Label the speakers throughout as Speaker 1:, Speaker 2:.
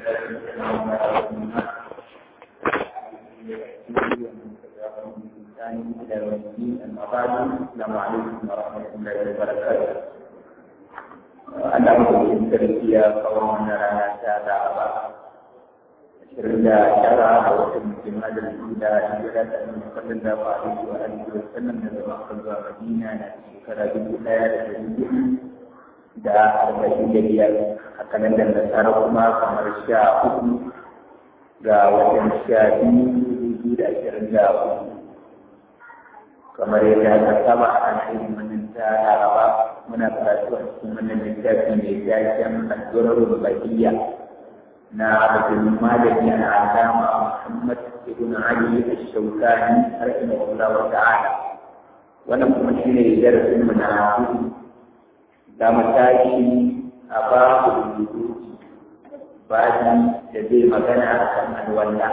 Speaker 1: أما بعد السلام عليكم ورحمة الله وبركاته Allah mutum sarkiya kawo wannan rana ta Laraba ashirin da tara a watan Jumadal Ula hijira ta Annabi sallallahu alaihi wa alihi wa sallam daga Makka zuwa Madina na shekara dubu ɗaya da ɗari hudu da arba'in da biyar haka nan da nasara kuma kamar sha uku ga watan sha biyu da ashirin da uku kamar yadda aka saba a kan irin wannan ta Laraba muna karatu a cikin wannan littafi mai taken addu'ar bakiyya na abdul malami na alama muhammad ibn ali ash-shawkani rahimahullah wa ta'ala wannan kuma shine darasin mu na hudu da matashi a babu rubutu baji da zai magana a kan alwala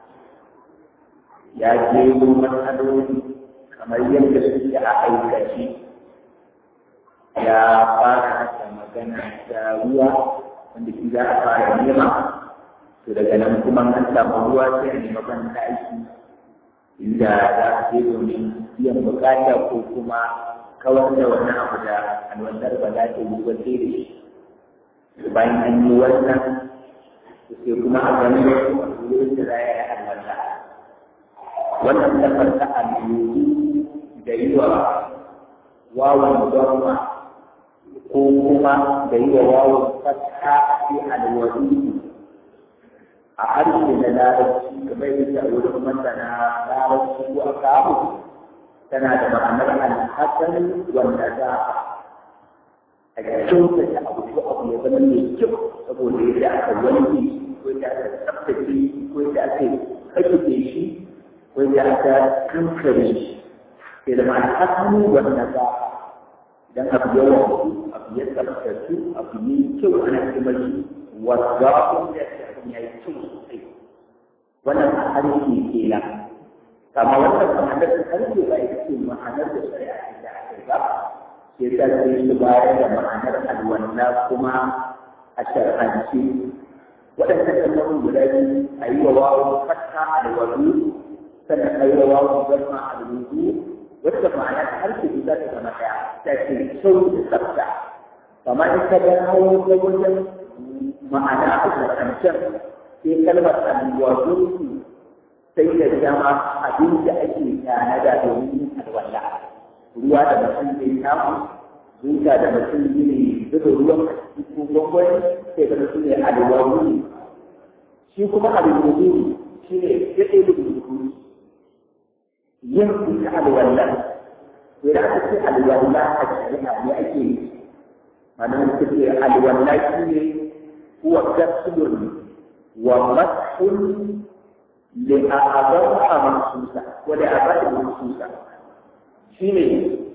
Speaker 1: ya je matsaloli kamar yadda suke a aikace ya fara da magana da ruwa wanda shi za a fara nema to daga nan kuma an samu ruwa sai a nema ban aiki inda za a je domin biyan bukata ko kuma kawar da wani abu da alwandar ba za ta yi ba sai da shi bayan an yi wannan sai kuma a gani da su a wurin da za a yi alwanda wannan tafar ta alwuru da yi wa wawan gwamma ko kuma da yi wa wawon fata fi alwari a harshe na larabci kamar yadda a wurin masana larabci ko a kawo tana da ma'anar alhassan wanda za a kyautata abu ko abu ya zama mai kyau saboda yadda aka wanke ko yadda aka tsaftace ko yadda aka kashe shi ko yadda aka kankare shi sai da alhassan wanda za a dan abu yawan abu ya tsabtace abu ne kyau ana kuma shi wadda wanda ya yi kyau sosai wannan a harshe kenan kama wannan ma'anar da harshe ba ita ce ma'anar da shari'a ce da aka yi ba sai ta ce shi bayar da ma'anar alwanna kuma a shar'ance waɗannan kalmomin guda biyu a yi wa wawo fatta alwadu sannan a yi wa wawo zama alwudu wacce ma'ana ta harshe za ta zama ɗaya ta ce kyau da tsafta amma in ka ga hawo ta wajen ma'ana a zancen sai kalmar alwazo sai da dama abin da ake tanada domin yin alwala ruwa da mutum zai samu zuciya da mutum zai zuba ruwan a cikin gwangwani sai da mutum ne alwazo shi kuma alwazo shi ne ya ɗaya da yin ita alwallah to da aka ce alwallah a shari'a ne ake yi manan suka ce alwallah shi ne huwa gasulun wa mashun li a'adha mahsusa wa li a'adha mahsusa shi ne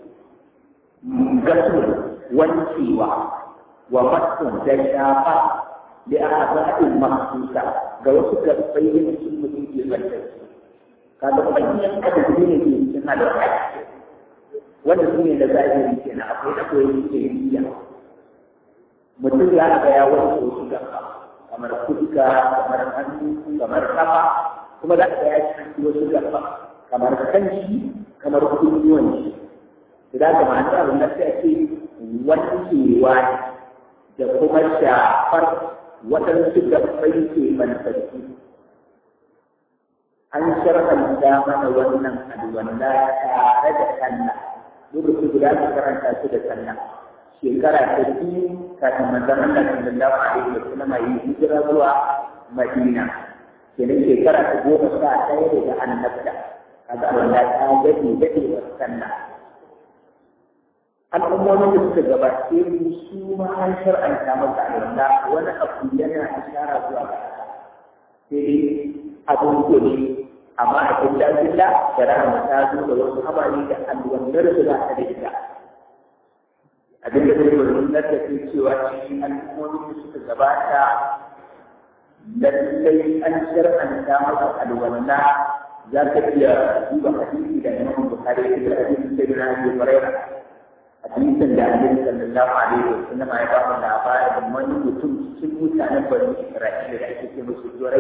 Speaker 1: gasul wancewa wa mashun da shafa li a'adha mahsusa ga wasu gabbai da su mutum ke lantarki kaga manyan adadi ne ke cikin alwala wanda su ne da zahiri ke na akwai da koyi ke yiya mutum ya ga ya wani wasu gaba kamar fuska kamar hannu kamar kafa kuma za ka ya ci wasu gaba kamar kanshi kamar kunnuwan shi idan ka ma'ana abin da sai ake wankewa da kuma shafar waɗansu gabbai ke manfarki an sharhanta mana wannan alwala tare da sallah lokaci guda ka karanta su da sallah shekara ta biyu kafin manzon Allah sallallahu alaihi wa sallam yi hijira zuwa Madina kenan shekara ta goma sha ɗaya daga annabta kaga alwala ta gade gade wa sallah al'ummomin da suka gabace mu su ma an shar'anta masa alwala wani abu yana ishara zuwa ga sai dai abin gobe amma a kulla kulla da rahama ta zo da wasu amali da alwandar da za ta da ita abin da zai wani na da ke cewa cikin al'ummomin da suka gabata lallai an shar'anta masa alwala za ka iya duba hadisi da imam bukhari da hadisin da na yi faraira a hadisin da annabi sallallahu alaihi wa sallam ya ba mu labarin wani mutum cikin mutanen bani Isra'ila da ake ce musu Jurai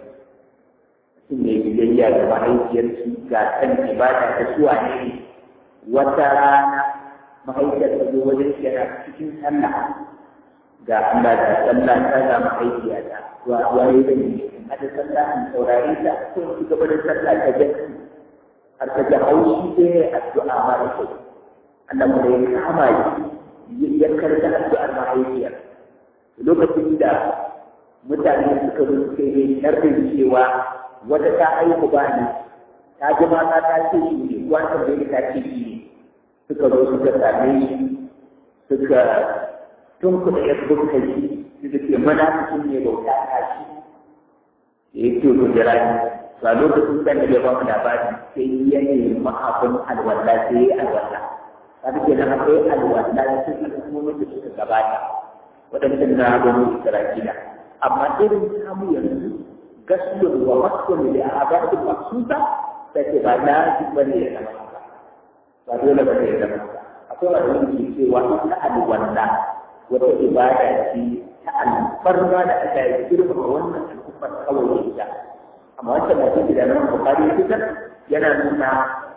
Speaker 1: mutum mai biyayya ga mahaifiyar shi ga kan ibada da suwa ne wata rana mahaifiyar ta zo wajen shi yana cikin sallah ga Allah da sallah ta ga mahaifiyata wa waye da ni hada sallah in saurare ta ko in gaba da sallah ta jaki har ta ga haushi sai addu'a ma da kai Allah mu ya kama shi ya karanta addu'ar mahaifiyar lokacin da mutane suka zo suka yi sharrin cewa wata ta aiku ba ni ta ji mata ta ce shi ne wata bai ta ce shi ne suka zo suka same shi suka tun kuɗa ya bukka shi suka ce mana cikin ne bauta ta shi da ya ce ku jira ni ba lokacin da ya ba mu labari sai ya nemi abin alwala sai ya alwala kaga kenan akwai alwala cikin al'ummomin da suka gabata waɗannan na gano Isra'ila amma irin samu yanzu gaskiyar wa maskon da a ba da maksusa sai ce ba na ji bane ya zama haka ba dole ba ne ya zama haka akwai wanda yake cewa ta alwala wata ibada ce ta alfarma da aka yi girma wannan al'ummar kawai ita amma wancan mutum da nan bukari fitar yana nuna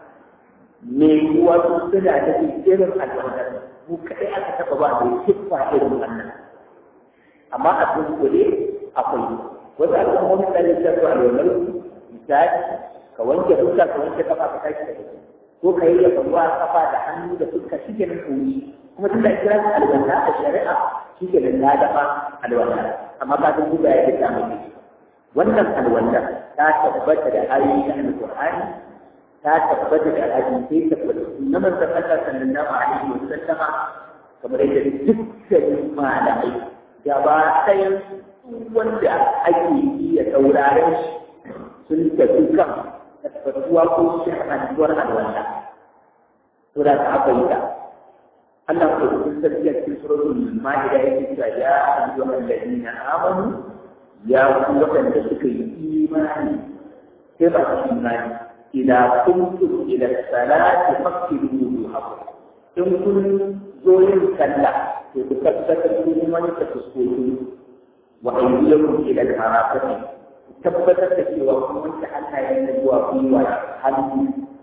Speaker 1: me wasu suna da irin alwala mu kaɗai aka taɓa ba da siffa irin wannan amma a dunkule akwai wasu al'ummomi da ne ta zuwa alwalar misali ka wanke fuska ka wanke kafa ka tashi da kai ko ka yi ya ruwa kafa da hannu da fuska shi ke nan koyi kuma tun da kira ta alwala a shari'a shi ke nan na dafa alwala amma ka san duba ya ta mai wannan alwala ta tabbata da ayoyi na alƙur'ani ta tabbata da hadisai tabbata na manzon Allah sallallahu alaihi wa sallama kamar yadda dukkanin malamai gaba ɗayan wanda ake iya sauraren shi sun tafi kan tabbatuwa ko shahantuwar alwala to da ta aka yi ta Allah ko sun tafiya cikin suratul ma'ida yake cewa ya ayyuhal ladina amanu ya ku waɗanda suka yi imani sai ba su imani إذا كنتم إلى الصلاة فاغسلوا وجوهكم إن كن زوين كلا تتكتك من تسكتوا وأيديكم إلى المرافق tabbatar da cewa kun wanke hannayen da zuwa gwiwa hannu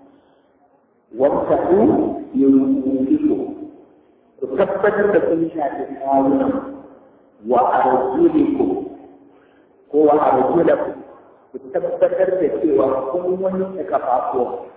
Speaker 1: wamsahu yurufiku ku tabbatar da kun shafi kawunan wa arjulikum ko wa arjulakum ku tabbatar da cewa kun wanke kafafuwa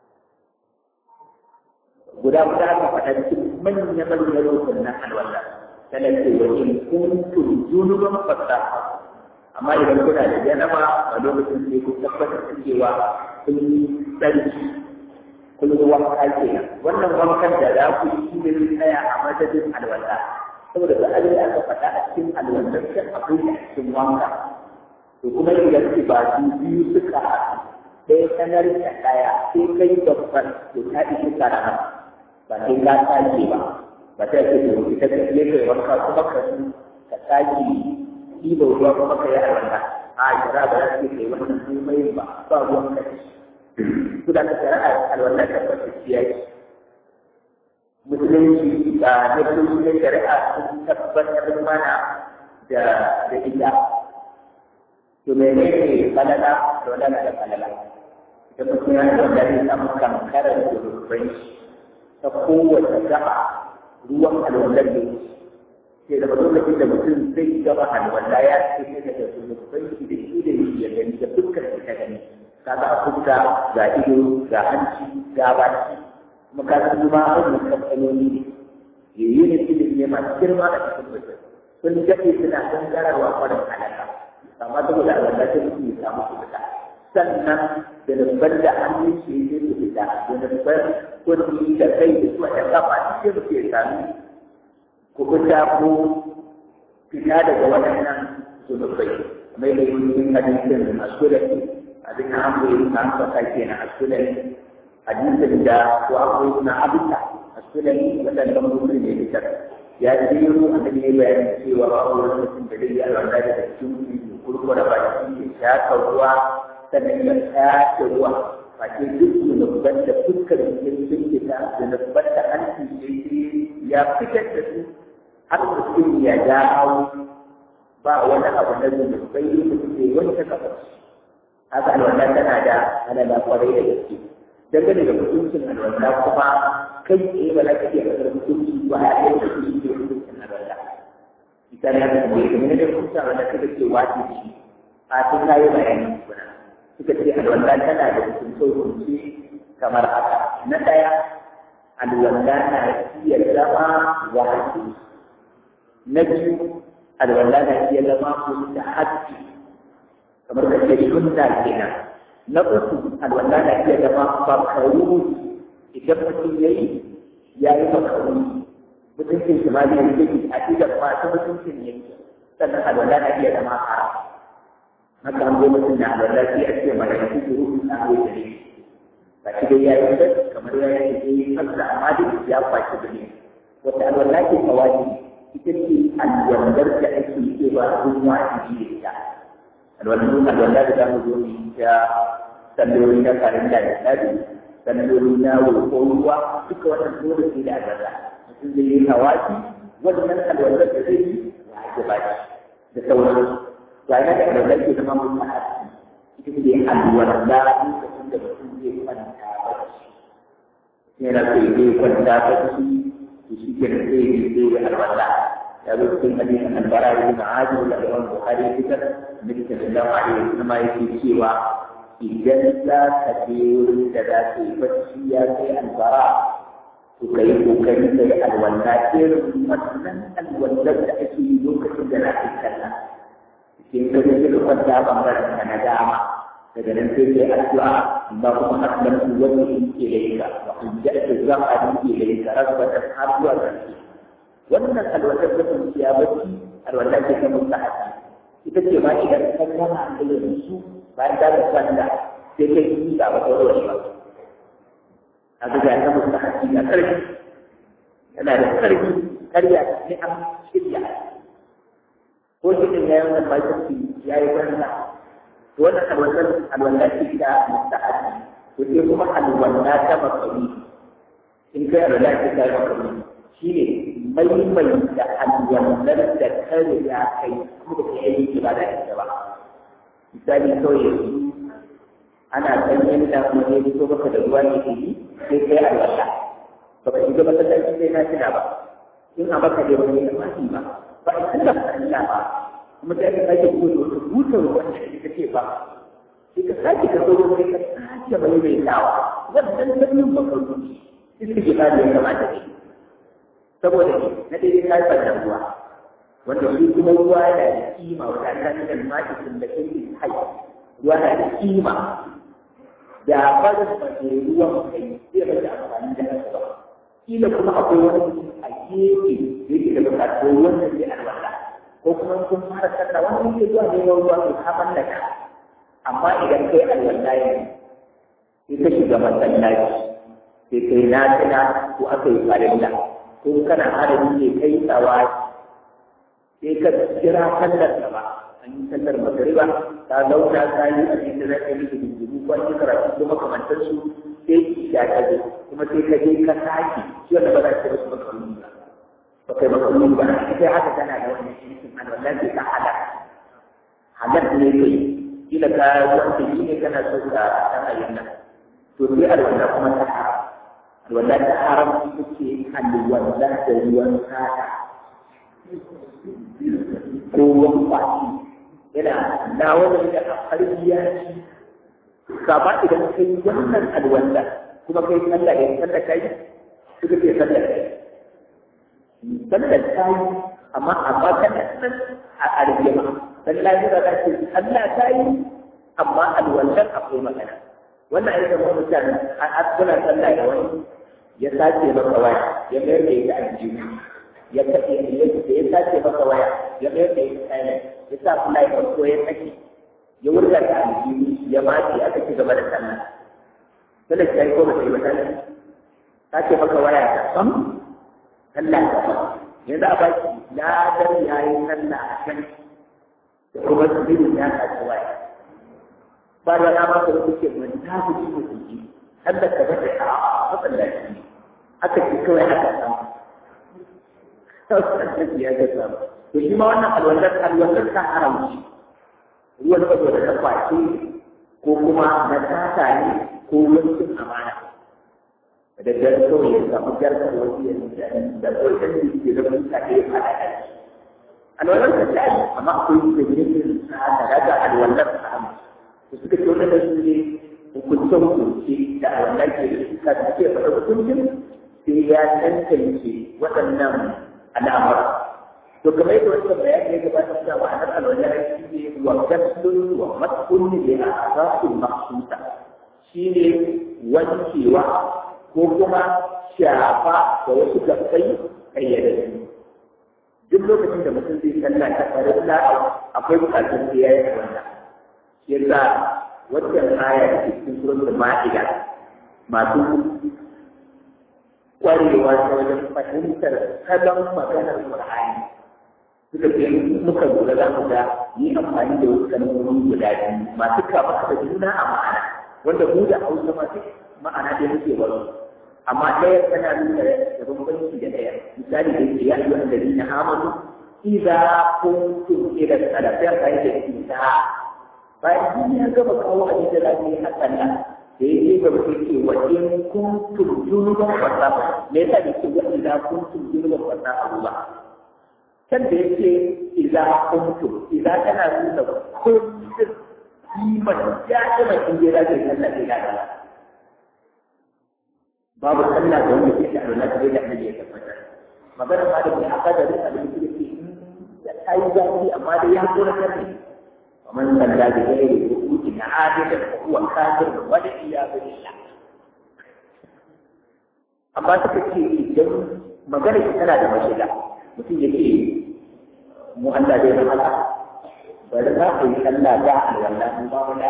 Speaker 1: guda guda aka faɗa cikin manya manyan rukun na alwala tana ce wa in kuntum junuban fasaha amma idan kuna da janaba a lokacin sai ku tabbatar da cewa kun yi tsarki kun yi wanka kenan wannan wankan da za ku yi shi ne tsaya a madadin alwala saboda da abin da aka faɗa a cikin alwala sai akwai a cikin wanka to kuma idan ki ba su biyu suka haɗu ɗaya sanar da ɗaya sai kai babban to ta ishi karama ba sai ka sake ba ba ta ce to ita ka je kai wanka kuma ka ka sake ɗiba ruwa kuma ka yi alwala a jira ba za su kai wannan komai ba ba ruwan ka su da ka shari'a alwala ta tabbatacciya ce musulunci da na shari'a sun tabbatar mana da da ita to menene falala to lana da falala ita mutum ya da wanda ya samu kankarar zurfai ta kowace gaba ruwan alwalar da ke da lokacin da mutum zai gaba alwala ya ce ne daga zurfai da shi da shi ya gani da dukkan shi ta gani kaga a fuska ga ido ga hanci ga baki kuma ka san zuma a wannan kamfanoni ne yayi ne ilimi masu girma a cikin mutum sun daɗe suna gangararwa kwarin halaka amma saboda Allah ta mutu ya samu su fita sannan da nufar da hannun shi ya su fita da nufar kudi da kai da su a kafa shi su ke sami ku fita ko fita daga waɗannan zunubai mai da yin hadisin asulani abin da an koyi na an saka kenan asulani hadisin da ko an koyi na abita asulani waɗannan mutum ne fitar ya jero annabi ne bayanin cewa ba wani mutum da zai yi alwala da cikin kurkura baki ya shaƙa ruwa sannan ya shaƙe ruwa face duk zunubban da fuskar jikin sun fita zunubban da hanci ya fitar da su har mutum ya dawo ba wani abu na zunubai da suke wanke kafar haka alwala tana da alala kwarai da gaske dangane da mutuncin alwala kuma kai tsaye ba za ka iya kasar mutunci ba a yau da shi ke mutuncin alwala ita ne da kuma yadda da kusa wanda kada ke wace shi a tun kayi bayani kuna suka ce alwala tana da hukunce kamar haka na ɗaya alwala na iya zama wajibi na biyu alwala na iya zama kuma hajji kamar ka ce sunna kenan na uku alwala na iya zama makaru idan mutum ya yi ya yi makaru mutuncin shi ma zai yi a idan masu mutuncin ya yi sannan alwala na iya zama haram haka an zo mutum na alwala sai a ce mara yanzu ke rufin na zai da ne ba shi dai ya yi da kamar ya yi da yi kansa amma duk ya kwaci da ne wata alwala ke kawai ita ce alwandar da ake cewa sun wajibi da ita alwandar alwandar da zamu zo mu ta salloli na karinda da tsari salloli na roƙo ruwa duka wannan dole sai da alwandar mutum zai yi hawaji wannan alwandar da zai yi wajiba ce da sauran ya ga da alwandar ke zama mun ma'aji ita ce alwandar lokacin da mutum zai kwanta bacci yana so ya kwanta bacci shi ke da sai yi sai da alwala ya zo cikin hadisin albara ibn azib da Imam Bukhari fitar Nabi sallallahu alaihi wasallam yake cewa idan za ka je wurin da za ka yi bacci ya kai albara to ka yi kokari ka yi alwala irin wannan alwalar da ake yi lokacin da na kai sallah cikin ka je ka kwanta bangaren ka na dama daga nan sai kai addu'a ba kuma aslamtu wajhi ilayka wa ajjatu zahari ilayka rabbatan har zuwa ƙarshe wannan alwatar da kun ya bacci alwatar ce ta mustahabi ita ce ma idan ka gama da su bayan da ka kwanta sai kai yi ba ba tsoro shi ba a ga ga ta mustahabi ga ƙarfi yana da ƙarfi karya ne an shirya ko shi ne ya yi wannan bakin ya yi wannan wannan alwallar alwallar ce ta musta'adi to sai kuma alwallar ta makari in kai alwallar ce ta makari shi ne maimai da alwallar da kare ya kai kuma da kai aiki ba da ita ba misali kawai yanzu ana sanyin da kuma ne fito maka da ruwa ne ke yi sai kai alwallar baka shiga masallaci sai na tuna ba in a baka da wani ya ba ba a tunda ba ba kuma sai ka sake kuma da wata butar ruwan da ita ce ba sai ka sake ka zo sai ka sake mai mai dawa wannan sanyin ba ka rubuci sai ke ba da ya kamata ne saboda ne na daidai ka yi da ruwa wanda shi kuma ruwa yana da kima wata ta da maki sun da kai hai ruwa na da kima da barin ba ke ruwan kai zai rage amfani da nasa ba kila kuma akwai wani mutum a gefe da yake da bukatar wannan zai alwala ko kuma kun fara sallah wani yake zuwa neman ruwa to ka mallaka amma idan kai alwala ne sai ka shiga masallaci sai kai nafila ko aka yi farilla ko kana harami ne kai tsawa sai ka jira sallar da ba an yi sallar magariba ta zauna ta yi a cikin da ka yi da jinjiru ko an yi karatu ko makamantar su sai ki sha ta zo kuma sai ka je ka sake shi wanda ba za ka yi maka ba ba kai makaruni ba sai haka tana da wannan shirkin an wannan sai ka hada hadar ne kai kila ka wanda shi ne kana so ka san ayin nan to sai alwala kuma ta haram alwala ta haram ita ce alwala da ruwan sada ko ruwan kwaci yana na wani da harbiya shi kama idan kai wannan alwala kuma kai sallah ya sallah kai suka ce sallah kai sallar ta yi amma amma kana nan a aljima dan lafiya za ce Allah ta yi amma alwallan akwai magana wannan ai da mutane a kuna sallah da wani ya sace maka waya ya mayar da ita aljihu ya kace ya ya sace maka waya ya mayar da ita kai ya sa kula ya ko ya saki ya wurga ta aljihu ya mace aka ci gaba da sallah sallar ta yi ko ba ta yi ba ta sace maka waya ta sam sallah ta ba yanzu a baki ladar yayi sallah a kan da kuma tsirin ya kaci waya ba da na maka da kuke mai ta fi ji mutum ji har da ka bata a masallaci ne aka ce kawai aka samu masallaci ya ga samu to shi ma wannan alwallar alwallar ta haramci ruwan saboda ta kwace ko kuma na tata ne ko wankin amana da dare kawai ya samu jarkar wasu ya da kawai da ke da mutane ya fada da shi alwalar ta ta yi amma akwai da jirgin sa'ada daga alwalar sa'ada da suka ce wannan su ne hukuncen hukunci da alwalar ke da suka da ke faɗa hukuncin sai ya tantance waɗannan al'amura to kamar yadda wannan bayani ya gabata da ma'anar alwalar shi ne wa gaslun wa matkun ne a asasin maksusa shi ne wankewa ko kuma shafa da wasu gabbai kayyadaddu duk lokacin da mutum zai sallah ta farilla akwai bukatun da ya yi wannan shi yasa wannan aya da ke cikin suratul ma'ida masu kwarewa ta wajen fahimtar salon maganar Qur'ani suka ce muka lura za mu ga yi amfani da wasu kalmomi guda biyu masu kama da juna a ma'ana wanda mu da Hausa masu ma'ana da muke wasu amma ɗaya tana nuna da bambanci da ɗaya misali da yake ya yi wanda na amanu idza kuntum ila salati fa yake isa bayan shi ya gaba kawo a cikin lafiya a sallah da yake ga mutum ce wa in kuntum junuban fasa me yasa da ke wa idza kuntum junuban fasa Allah kan da yake idza kuntum idza tana nuna kuntum kiman ya kuma in je da sallah ke da babu sallah da wanda ke da alwala da da annabi ya tabbata magana ma da aka aka da rika da yake ce da kai zafi amma da ya kora kan ne man salla da gairi rukuki na adida da huwa kafir wa da iya billah amma suka ce idan magana ki tana da mashiga mutum yake mu Allah dai Allah bari za a yi sallah da alwala mun ba mu da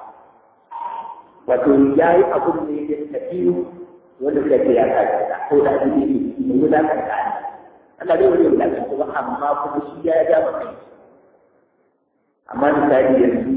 Speaker 1: wato yayi abun ne da tafiyu wanda suka ce ya kaji da ko da abin da yake mai wulakan da Allah Allah zai wani wulakan ba amma kuma shi ya ja maka amma misali yanzu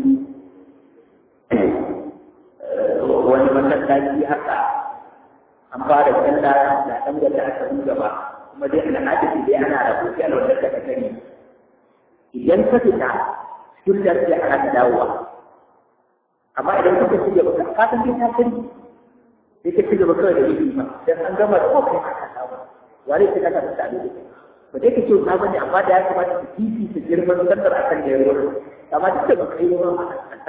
Speaker 1: wani masallaci haka an fara sallah da dan da aka yi gaba kuma dai ana hadisi dai ana rabu sai wanda ka sani idan ka fita sunnar sai ana dawowa amma idan kuka ci gaba ka san dai ta sani sai ka ci gaba kawai da yi ba dan an gama da kai aka samu wani sai ka ta da ba dai ka ce na bane amma da ya kamata su kifi su girman sallar akan da ya wurin amma duk da baka yi ba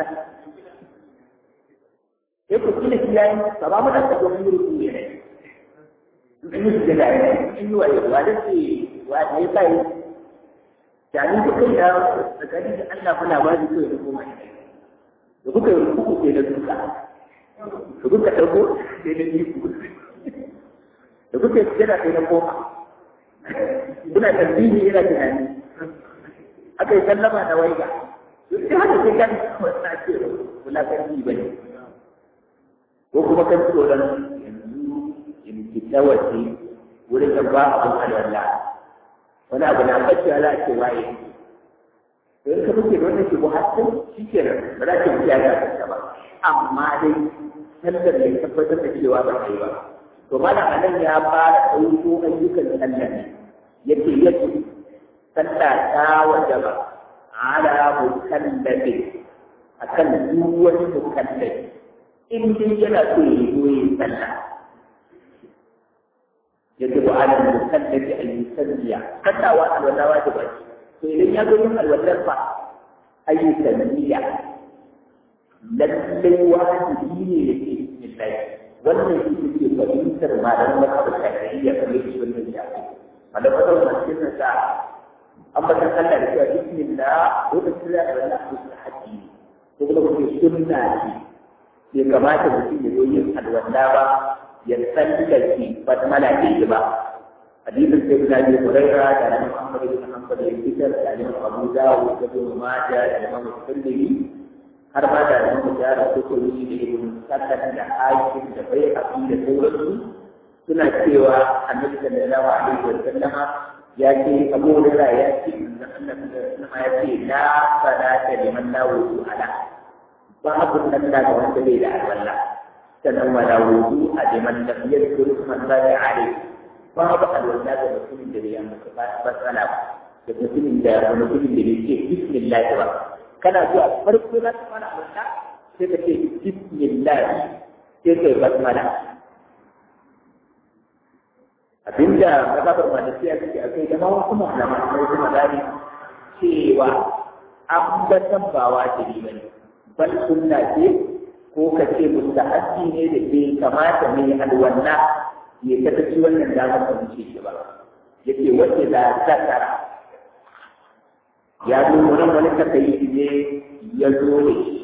Speaker 1: sai ku kila shi yayin ba ba mu da ka domin rubu ne in yi su da ne in yi waye wa da ce wa da ya sai jani ku kai da tsakani da Allah fa labari ko ya koma da kuka yi rubu ke da duka da kuka ɗauko sai na iku da kuka yi sujada sai na koma kuna tasbihi ina tunani aka yi sallama da waiga duk da haka sai kan wasa ce kula kan yi bane ko kuma kan tsoron yanzu in fita waje wurin da ba abin alwala wani abu na bacci ala ce waye to in ka fice da wannan ke buhatun shi ke nan ba za ki fice ya ga ba amma dai sallar ya tabbatar da cewa ba ta yi ba to malam anan ya fara ɗauko ayyukan sallar ne yake yake sallah ta wajaba ala mukallafi akan duk wani mukallafi in dai yana so ya yi goyi sallah yajibu ala mukallafi an yusalliya kallawa alwala wajiba to idan ya zo yin alwalar fa ayyukan niyya lallai wajibi ne ya ce bismillah wannan shi ke fahimtar malaman mazhabar shafi'iyya kamar yadda wannan ya ce malaman mazhabar cikin sa an bata sallah da cewa bismillah lokacin da Allah ya sa haji ko kuma kuma sunna ce bai kamata mutum ya zo yin alwala ba ya tsallake ba ta malaka yi ba hadisin sai guda biyu huraira da nan Muhammad ibn Hanbal ya fitar da nan Abu Dawud da Ibn Majah da Imam Tirmidhi har ma da nan mujara ko ko yi da Ibn Sakan da Hakim da bai abi da sauransu suna cewa Annabi sallallahu alaihi wa sallama ya ce Abu Hurairah ya ce Annabi sallallahu ya ce la salata liman la wudu ala babu sallah ga wanda bai da alwala sannan wala wudu a liman lam yadkur man la alai babu alwala ga mutumin da bai maka matsala ba da mutumin da mutumin da bai ce bismillah ba kana zuwa farko za ka fara alwala sai ka ce bismillah sai kai basmala abinda mazhabar malikiya take a kai da ma wasu malaman sai kuma gani cewa ambatan ba wajibi bane bal sunna ce ko ka ce mustahabbi ne da bai kamata mai alwanna ya ta ci wannan damar da muke shi ba yake wace da zakara ya zo wurin wani takayi ne ya zo da shi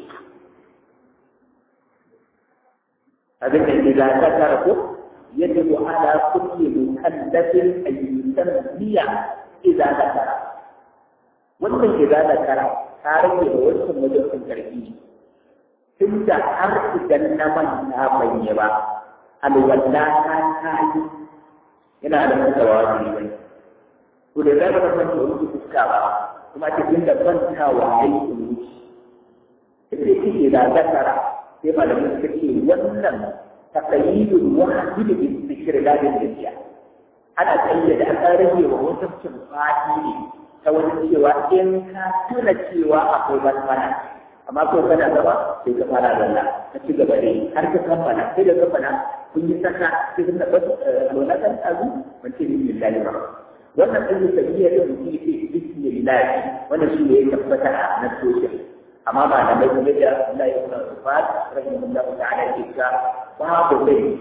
Speaker 1: abin da ke da zakara ko يجب على كل مكلف أن يسمي إذا ذكر wannan ke da kara ta rage da wancan wajen sun karfi tun da har idan na manta ban yi ba alwala ta ta yi yana da mutawa ne bai to da zai ba san da wuce fuska ba kuma ta tun da bantawa ya yi wuce ita ce da zakara sai malamin suka ce wannan تقييد الواحد بالذكر لا بالنسيان ana tsayyada a kan rage wa mutuncin fadi ta wani cewa in ka tuna cewa akwai basmala amma ko kana gaba sai ka fara zalla ka ci gaba dai har ka kammala sai da kammala kun yi saka sai ka bas alwala kan azu mun ce bismillah ba wannan ɗan sabiyya da mutum yake bismillah wannan shi ne ya tabbata na sosai amma ba da mai kuma da Allah ya kuma fat rahimahullah ta'ala ke ka babu bai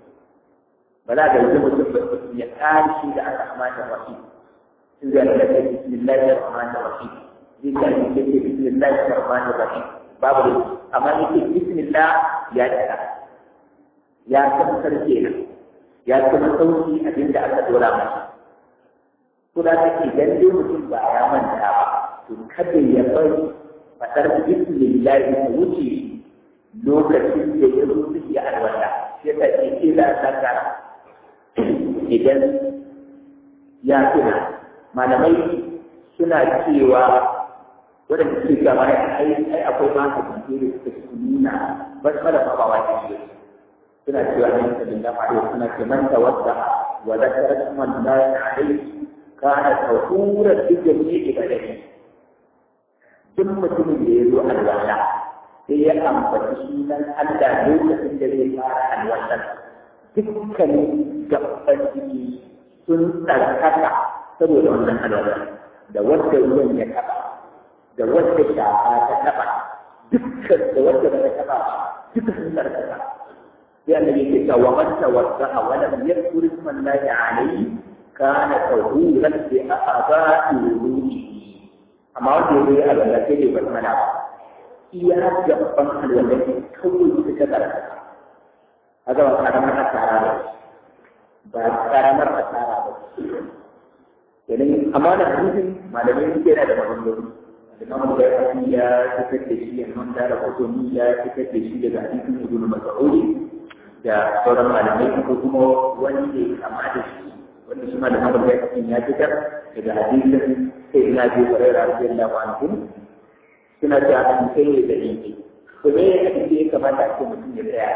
Speaker 1: ba za ka yi mutum ya kare shi da aka amata rahi in zai da kai bismillahir rahmanir rahim zai ka yi ke bismillahir rahmanir rahim babu bai amma yake bismillah ya tsaya ya tabbatar kenan ya kuma sauki abinda aka dora masa ko da kake dan dai mutum ba ya manta ba to kada ya bari fadar bismillah ta wuce lokacin da ya rufe ya alwala sai ta ce ila sakara idan ya tuna malamai suna cewa wadanda suke gaba ya ai ai akwai ma ka da suka nuna ba su da ba wa ne suna cewa ne da dinga ma suna ce man tawadda wa zakara man la alaihi kana tahura bi jami'i ibadati duk mutumin da ya zo alwala sai ya ambaci sunan Allah lokacin da zai fara alwalan dukkanin gaban jiki sun tsarkaka saboda wannan alwalan da wadda ruwan ya taba da wadda shafa ta taba dukkan da wadda ba ta taba duka sun tsarkaka sai annabi yake cewa wa man tawadda'a wa lam yadhkur isma Allah alayhi kana tahuran bi a'dha'i wudu'ihi amma wanda ya yi alwala sai dai bar mana ba iya gaban alwala kawai suka tsarkaka haka ba karamar asara ba ba karamar asara ba kenan amma da hadisin malamai suke yana da maganganu Imam Bukhari ya fitar da shi Imam Dara Qutni ya fitar da shi daga hadisin Ibn Mas'ud da sauran malamai ko kuma wanda ya kama da shi wanda shi malamin Bukhari ya fitar daga hadisin sai ina bi Hurairah radiyallahu anhu suna da hadisai ne da yake to me ya kace ya kamata a ce mutum ya tsaya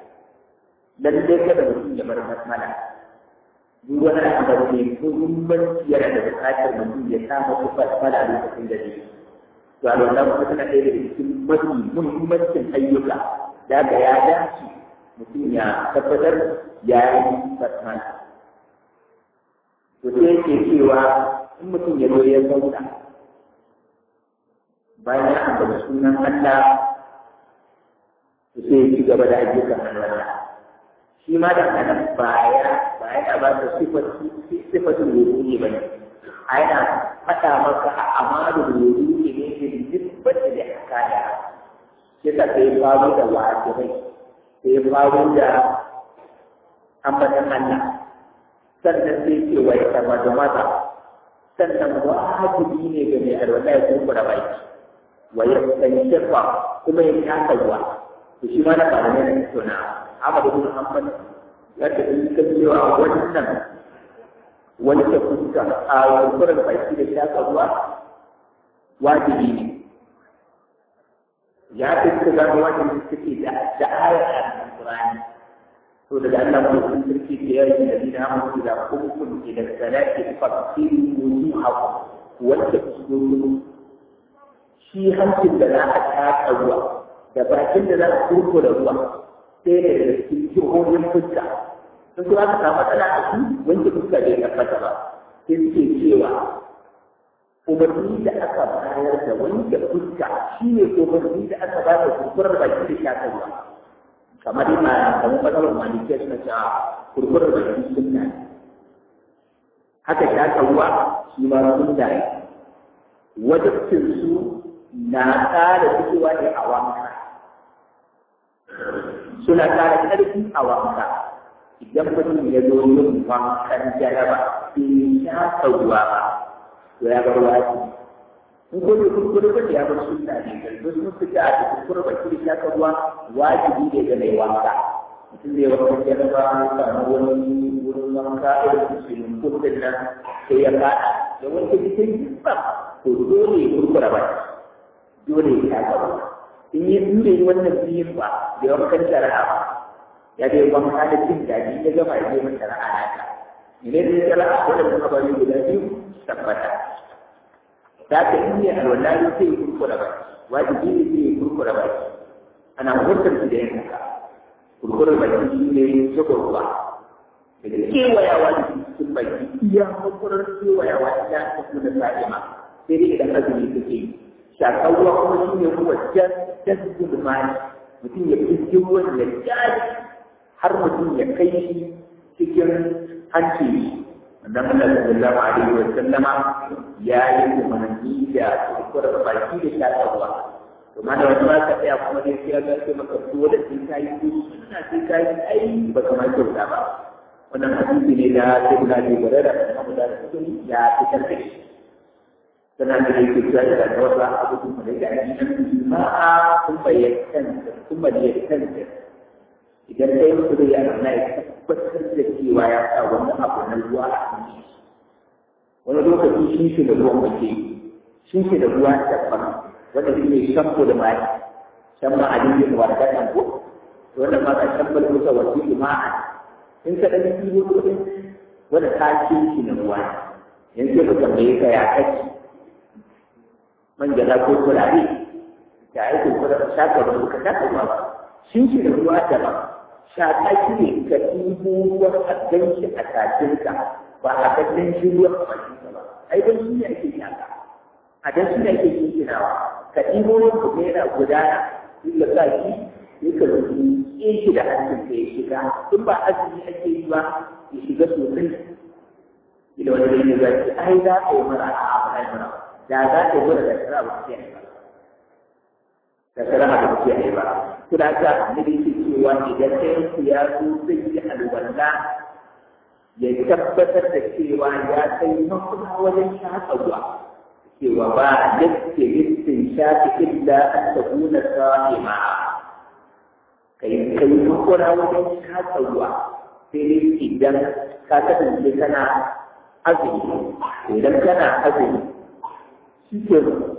Speaker 1: dan dai kada mutum ya bar basmala duk wani abu ne ko muhimmanci yana da buƙatar mutum ya samu ku basmala a lokacin da zai to a wannan kuma tana ɗaya daga cikin mafi muhimmancin ayyuka da ga ya dace mutum ya tabbatar ya yi basmala to sai yake cewa in mutum ya zo ya zauna bayan ya ambaci sunan Allah to sai ya ci gaba da ayyukan Allah shi ma da nan baya baya da ba ta sifatin wudu'i ba ne a yana faɗa maka a amalu wudu'i ne ke nisbata da hakaya sai ta sai faru da wajibai sai faru da ambatan Allah sannan sai ce wa ya sama da maza sannan wajibi ne ga mai alwala ya kumbura baki wa ya shafa kuma ya taka ruwa to shi ma na ba ne na tona Ahmad ibn Hanbal ya ta yi kan cewa wannan wani ta fuska a kurkuren baki da shaka ruwa wajibi ne ya fi suka gano wajen da suke da da ayar alƙur'ani to daga Allah ko sun sarki da yayi da dina mu da hukum ila salati fasiru wujuhakum wanda su shi hancin da za a taka ruwa da bakin da za a kurkura ruwa sai da daga cikin jihohin fuska sun kuma aka samu matsala a su wanda fuska bai tabbata ba sai suke cewa umarni da aka bayar da wanke fuska shi ne umarni da aka ba da kurkurar baki da shakar ruwa kamar yana kamar matsalar malikiyar na cewa kurkurar baki sunna ne haka shakar ruwa shi ma sunna ne wajibcin su na ƙara fitowa ne a wanka suna ƙara ƙarfi a wanka idan mutum ya zo yin wankan jaraba bai shafa ruwa ba to ya bar waji in ko da kurkure ba ya bar sunna ne kai sun fita a kurkure ba ki da shaka ruwa wajibi ne ga mai wanka mutum zai wanka jaraba samu wani wurin wanka irin musulun kurkure nan sai ya faɗa da wanke jikin ba to dole ya kurkura ba dole ya shaka ruwa in yi dure wannan biyun ba da wankan shari'a ba ya dai wanka da jin daɗi ya gama ya je masa shari'a naka idan ya shari'a dole kuma bari guda biyu tabbata da ka in ne alwallahi sai ya kurkura ba wajibi ne sai ya kurkura ba ana hurtar shi da yin haka kurkura ba shi ne zuba ruwa daga kewayawa da cikin baki iya kurkurar kewayawa ta tafi da sa'ima sai dai idan azumi kake yi shakar ruwa kuma shi ne ruwa jan tasbin mani mutum ya fi ruwan ya jari har mutum ya kai shi cikin hanci annabi sallallahu alaihi wa sallama ya yi umarni da kurkurar baki da shakar ruwa to ma da wani ba ka tsaya kuma dai sai ya ga sai maka dole sai ka yi ko suna sai ka yi ai ba kamar kyauta ba wannan hadisi ne da sai kuna ji bare da kuma da sukuni ya fitar da shi tana da yake cewa da da wasu abubuwan da yake addinin ma'a kun bayyana kun bayyana idan kai mutu da yana na ya tabbatar da cewa ya sa wani abu na ruwa a cikin shi wani lokaci shi shi da ruwan mace shi shi da ruwa daban wanda shi ne shampo da mai shan ma a jirgin wa da kan ko wannan ma ka shampo da musa wasu jima'a in ka ɗan yi kudin wanda ta ce shi na ruwa yanzu ka tambaye ka ya kaci man gada ko turare da aikin kudin shaka ba ka shaka ruwa ba shi shi da ruwa daban shaƙa shi ne ka ɗibo ruwan a ganshi a tafinka ba a ga ganshi ruwan a bakinka ba ai dan shi ne ake shaƙa a dan shi ne ake kinkinawa ka ɗibo ruwan ka yana gudana in ka sa shi sai ka rubuce shi da hancin ka ya shiga in ba azumi ake yi ba ya shiga sosai ila wani ne ya ce ai za ka yi mara a abu ai mara da za ka yi mara da shara ba ke ba da shara ba ke ba suna ga annabi yake cewa idan ɗayan ya zo zai yi alwala ya tabbatar da cewa ya kai makuna wajen shaƙa ruwa cewa ba yadda yadda shaƙi illa an ta guna sa'ima kai kai makuna wajen shaƙa ruwa sai dai idan ka kasance kana azumi idan kana azumi shi ke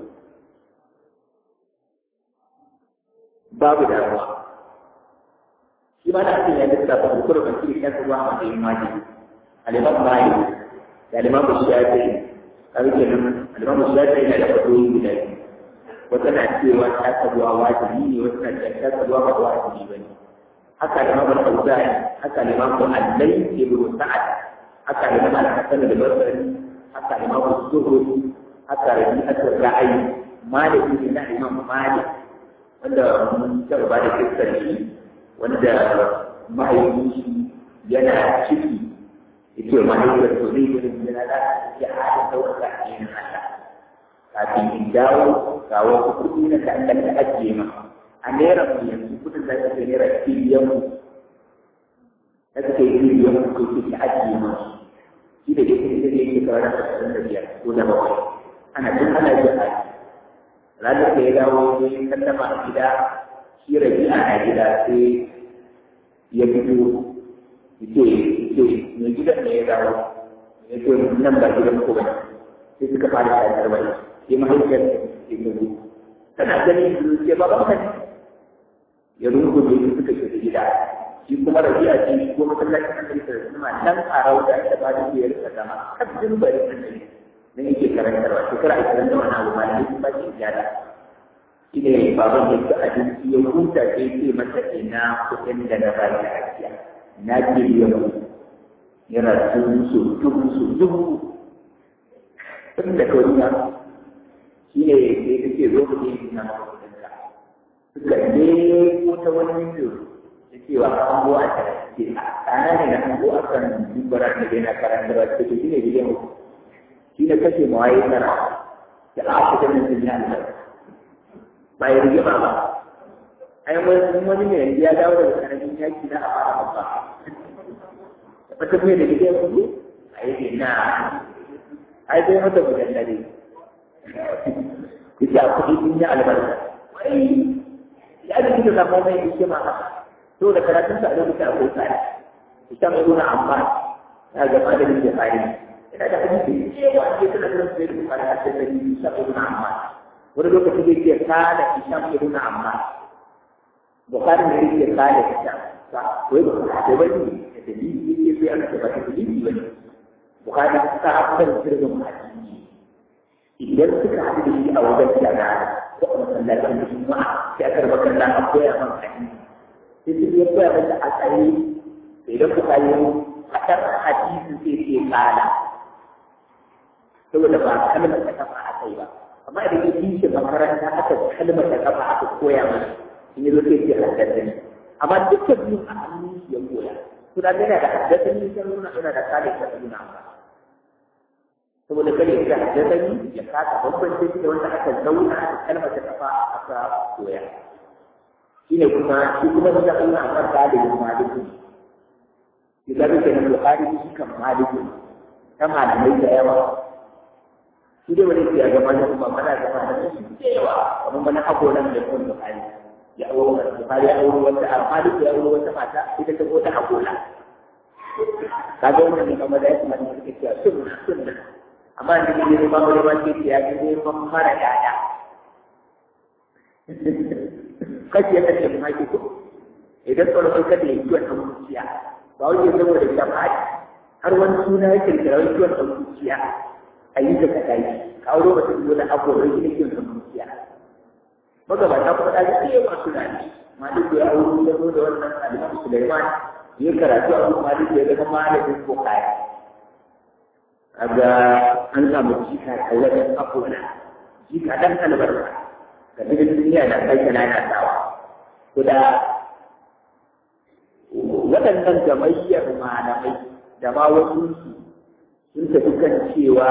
Speaker 1: babu damuwa shi ma da ake ya lissafa da kuma bakiri kan ruwa a matsayin wajibi aliman bayi da aliman shafi kawai kenan aliman shafi yana da fatoyi guda biyu wata na cewa ta ruwa wajibi ne wata na cewa ta ruwa ba wajibi ba ne haka aliman al-auzari haka aliman allai ibn sa'ad haka aliman al-hasan da basri haka aliman zuhri haka rabi'atul ra'ayi maliki ne na imam malik wanda mun taɓa ba da kistar shi wanda mahaifin shi yana ciki yake mahaifiyar to zai gudun yana da ya haɗa ɗaukaka a yin haka kafin in dawo ga wasu kuɗi na kan da ajiye ma a naira mu yanzu kuɗin da ake naira biliyan mu da suke biliyan mu ko ke ajiye ma shi da yake da yake kawai da ashirin da biyar ko da bakwai ana tun ana jin aji ranar da ya dawo ya yi sallama a gida shi rabi a gida sai ya fito yake yake mai gidan ne ya dawo ya ce nan ba gidan ko bane sai suka fara shayar bai sai mahaifiyar ta ce ta zo tana ganin su ce baban ka ne ya rungume su suka shiga gida shi kuma rabi'a ce shi ko masallacin annabi sallallahu alaihi wasallam nan a rauda da ba da ya rika zama kan bari annabi ne yake karantarwa shekara ashirin da wani abu ma ne ba shi gyara shi ne baban ya ci abinci ya huta sai ce masa ina kuɗin da na bari a ajiya na ke biyan mu yana tun su dubu su dubu tun da kawai ya shi ne sai ta ce zo ku ne na kuɗin ka suka ne ko ta wani yanzu da cewa an go a ce a tsana ne na an go a kan dubbarar da yana karantarwa ta ce shi ne biyan mu shi ne kashe mawaye tara da aka da mutum ya albarka ba ya rigima ba ai wani wani ne yanzu ya dawo daga karamin yaki na a fara babba da fata mai da gidan kudu a yi na ai sai mata mujallare ita kuɗi sun yi albarka wai ya da kika samu mai hikima to da karatun sa a lokacin akwai tsari ita mai nuna amma ta ga malamin da tsari ina da hadisi cewa ke tana da sai da fara da dalili saboda amma wani lokaci zai ce kada isham ibn amma bukari ne yake kada isham sa wai ba ko ba ni da dalili yake sai aka ce ba ta dalili ba bukari ta hakan sirrin hadisi idan suka haɗu da shi a wajen jana ko a masallacin juma'a sai aka raba kallon a koya man hadisi sai su ya koya masa a tsaye idan bukari haɗar hadisi sai ce kala saboda ba kalmar ta kafa a kai ba amma idan ya yi shi makaranta aka kalmar ta kafa aka koya mana in yi zo sai ce haddasa ne amma duka biyun a hannun shi ya koya suna gana da haddasa ne sai nuna ina da kare ta nuna ba saboda kare ya haddasa ne ya kasa bambance shi da wanda aka zauna aka kalmar ta kafa aka koya shine kuma shi kuma da Allah amma dalilin maliki shi da kake nan Bukhari shi kan maliki ta malamai da yawa shi dai wani ke ga mana kuma mana da mana da shi cewa kamar mana hakoran da kun Bukhari ya auro Bukhari ya auro wata alfali ya auro wata mata ita ta ko ta hakora kaga wannan ne kamar da yake mana suke cewa sunna sunna amma ni ne ne ba mu ba ce ya ga ne ban fara yaya kashi ya kace mu haƙi ko idan tsoron kada ya yi wannan zuciya ba wani saboda jama'a har wani suna ya kirkira wani kiwon ɗan zuciya a yi da kaɗa yi kawo lokacin da abu da shi ne kiwon ɗan zuciya magabata kuma ɗaji ɗaya masu nani maliku ya auri ya zo da wannan alimam suleiman ya karatu a kuma maliku ya zama malamin bukari kaga an samu jika a wajen abuwa jika ɗan albarka ga cikin duniya na kai kana na sawa to da waɗannan gamayyar malamai da ma wasu sun tafi kan cewa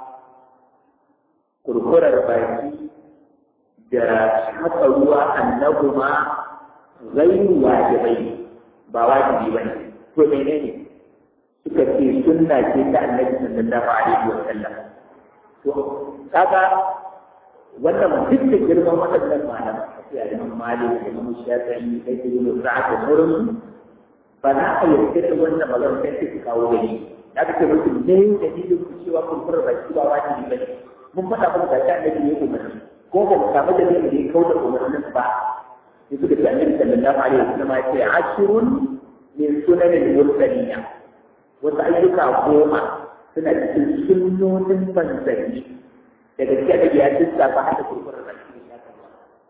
Speaker 1: kurkurar baki da haka ruwa annabu ma gairu wajibai ba wajibi ba ne to menene suka ce sunna ce ta annabi sallallahu alaihi wa sallam to kaga wannan duk da girman waɗannan malaman a ce a imam malik da imam shafi'i da ibn sa'ad da sauransu ba za a yarda da wannan magana sai su kawo gani da ka ce musu ne dalilin ku cewa kurkurar baki ba wajibi ba ne mun faɗa muku ga ta annabi ya umarni ko ba mu samu da ne ya kauda umarnin ba sai suka ce annabi sallallahu alaihi wasallam ya ce ashirun min sunanin mursalina wasu ayyuka goma suna cikin sunnonin manzanni daga cikin da ya tsaka ba hada kurkurar baki ya kama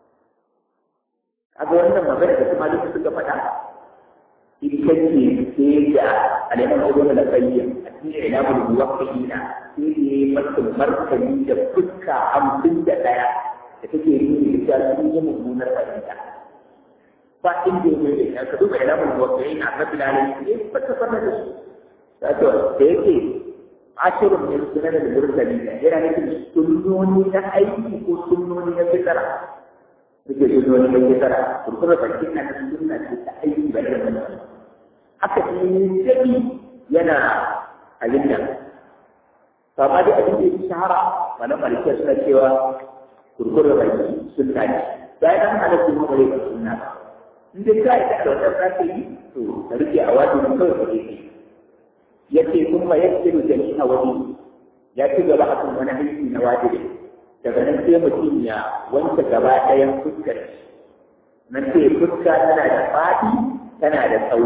Speaker 1: kaga wannan magana da kuma duk suka faɗa ita ce sai da alimar ibn al-qayyim a cikin ilamul muwaqqi'ina sai da ya masa martani da fuska hamsin da ɗaya da take nuni da cewa sun yi mummunar fahimta ba inda ya mai da ka duba ilamul muwaqqi'ina a rabbil alamin ya fata fata da su wato da yake ashirun min sunan al-mursalin yana nufin sunnoni na aiki ko sunnoni na fitara suke sunnoni na fitara kurkurar bakin na sunna ce ta aiki ba da wannan haka ne daɗi yana abin nan amma dai abin da ya shahara wani malikiya suna cewa kurkurar baki sunna ne bayan an hana su mu bare ba sunna in dai ka yi da wannan za ka yi to ka rike a wajen kawai ka rike yace kuma yakiru jami'a wani ya ci gaba akan wani aiki na wajibi daga nan sai mutum ya wanke gaba ɗayan fuskar nan sai fuska tana da faɗi tana da tsawo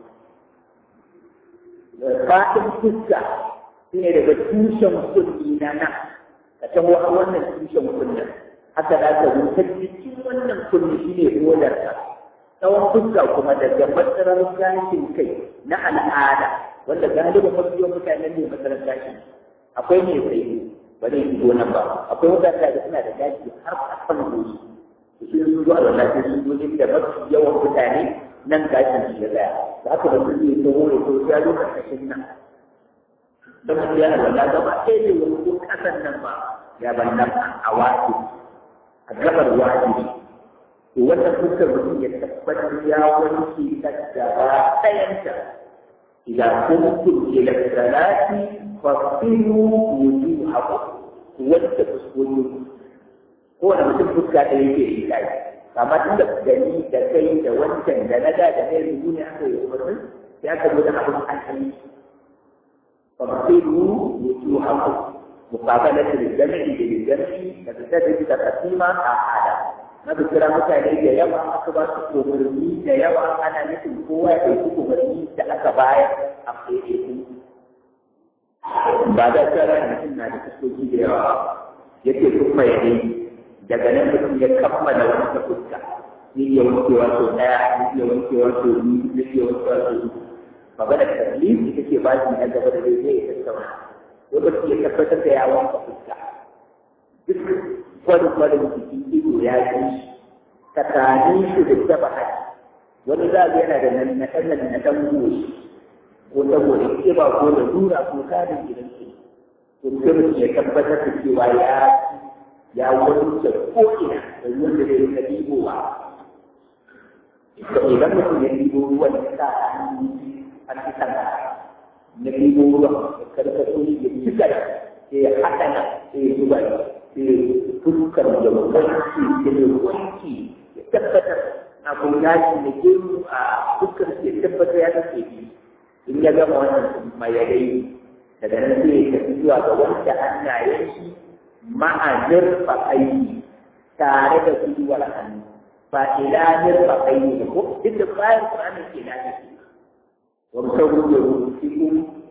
Speaker 1: faɗin fuska shine daga tushen kulli na nan ka taho a wannan tushen kullin haka za ka zo ta cikin wannan kulli shine rolarka tsawon fuska kuma daga matsalar gashin kai na al'ada wanda galibin mafi yawan mutanen ne matsalar gashin akwai mai tsaye ba zai fito nan ba akwai mutane da suna da gashi har a kan goshi su sun zo a lalace sun zo inda mafi yawan mutane nan gashin su ya tsaya da aka da su zai taho ya to ya zo karkashin nan don mutum yana wala gaba ɗaya ne wani ko ƙasan nan ba ya ban nan a wasu a gabar wajibi to wannan fuskar mutum ya tabbatar ya wanke ta gaba ɗayanta idan kuntum ila salati fasilu wujuhakum wanda fuskoki ko wanda mutum fuska ɗaya yake yi kai amma tun da gani da kai da wancan da na da da na yanzu ne aka yi umarnin sai aka zo da abin asali fasilu wujuhakum muqabalatu lil-jam'i bil-jam'i da tsaddi da kasima a hada na kira mutane da yawa aka ba su umarni da yawa ana nufin kowa ya ɗauki umarni da aka bayar a ɗaiɗaiku ba da tsara mutum na da fuskoki da yawa yake kuma ya yi daga nan mutum ya kammala wata fuska zai iya wankewa sau ɗaya zai iya wankewa sau biyu zai iya wankewa sau uku magana taklif ita ce ba shi na gaba da zai zai tattauna lokaci ya tabbatar da ya wanka fuska duk kwarin-kwarin jikin ido ya yi tsakanin shi da taba haji wani za yana da nan na ɗan na ɗan goshi ko saboda kiba ko da dura ko karin gidan su to sai mutum ya tabbatar da cewa ya ya wanke ko'ina da ruwan da zai rika ɗibowa idan mutum ya ɗibo ruwan ya sa an fi sana na ɗibo ruwan ya karkato ya cika sai ya haɗa nan sai ya zuba sai fuskar da wanki da wanki ya tabbatar abin yaji da gemu a fuskar ya tabbatar ya tafi in ya gama wannan mayadai daga nan sai ya tafi zuwa ga wanda hannayen shi ma'azir faƙayi tare da gwiwar hannu ba ilanin faƙayi ne ko duk da bayan ƙuranin ke na nufi wani sauran da rubuci ko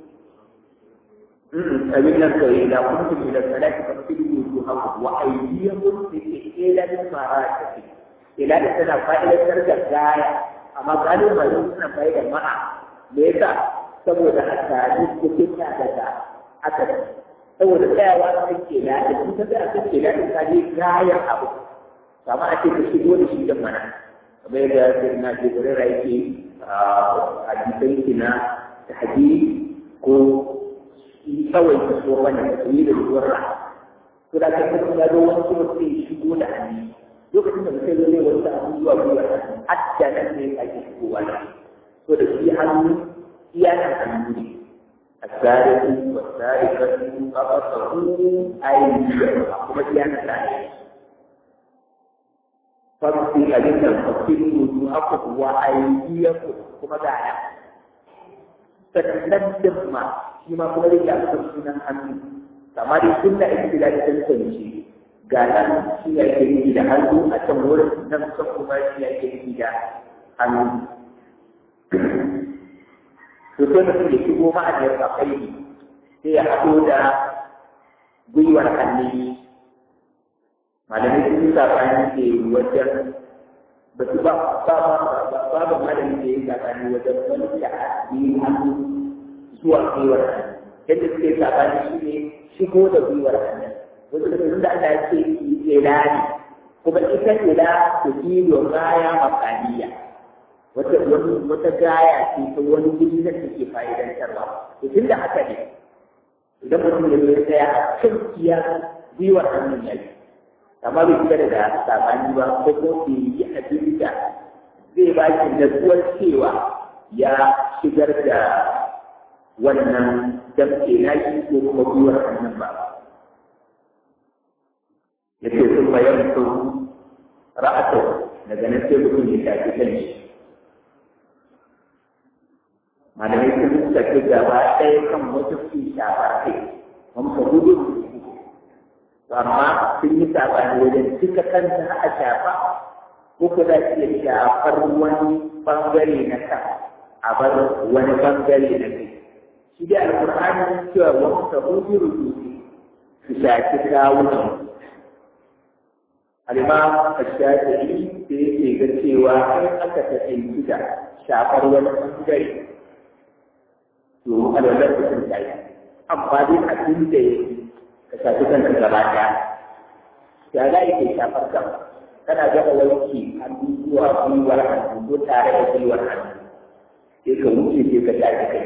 Speaker 1: abin nan kawai da kun tafi da salati ka fi wuju haku wa aydiyakum fi ilanin ma'arafi ilanin tana fa'idatar da gaya amma galibin ba suna fa'idar ma'a me yasa saboda a tare cikin na daga aka saboda tsayawa a kan kela da sun ta tsaya kan kela da ta je gayar abu kama a ce ka shigo da shi da mana kamar yadda sai na ce gurin raiki a jikin kina da haji ko kawai ka so wani ka yi da ruwan ra to da ka kuma ya zo wani kuma sai shigo da hannu lokacin da mutum zai wasu abubuwa zuwa hatta nan ne ake shigowa da to da shi hannu iya nan hannu ne الثالث والثالثة فقصه أيديهم kuma iya nan da ne فاغسل أجل فاغسل وجوهكم وأيديكم kuma ga ya sannan ma shi ma kuma rike a kan sunan hannu kama dai sunna ibtila da tantance ga nan shi ya ke nufi da hannu a can wurin nan kusan kuma shi ya ke nufi da hannu to sai mutum ya shigo ma'ajiyar kafai sai ya haɗo da gwiwar hannu malamai sun yi saɓani ke wajen ba su ba ba ba babu malamin da ya yi saɓani wajen wani da hannu hannu zuwa gwiwar hannu yadda suke saɓani shi ne shigo da gwiwar hannu wasu da sun da Allah ya ce ila ne kuma ita ila ta kilo gaya makaniya wata wani wata gaya ce ta wani guri da take fa'idantarwa to tun da haka ne idan mutum ya zo ya tsaya a kan iya gwiwar hannun ya yi amma bai fita da sabani ba ko ko bai yi abin da zai ba shi natsuwar cewa ya shigar da wannan damke na shi ko kuma gwiwar hannun ba ya ce sun bayan su ra'ato daga nan sai mutum ya shafi kan shi malamai sun tafi gaba ɗaya kan wata fi shafa kai wani ka gudu amma sun yi sabani wajen duka kanta a shafa ko ku za iya shafar wani bangare na kan a bar wani bangare na kai shi dai alƙur'ani cewa wani sabuhi rubuci su shafi kawunan al'imam al-shafi'i da yake ga cewa in aka tafi da shafar wani bangare to alwalar da sun tayi amma dai abin da ya ka shafi kanka gaba ɗaya ya za ke shafar kan kana gaba wanki hannu zuwa gwiwar hannu ko tare da gwiwar hannu sai ka wuce sai ka shafi kai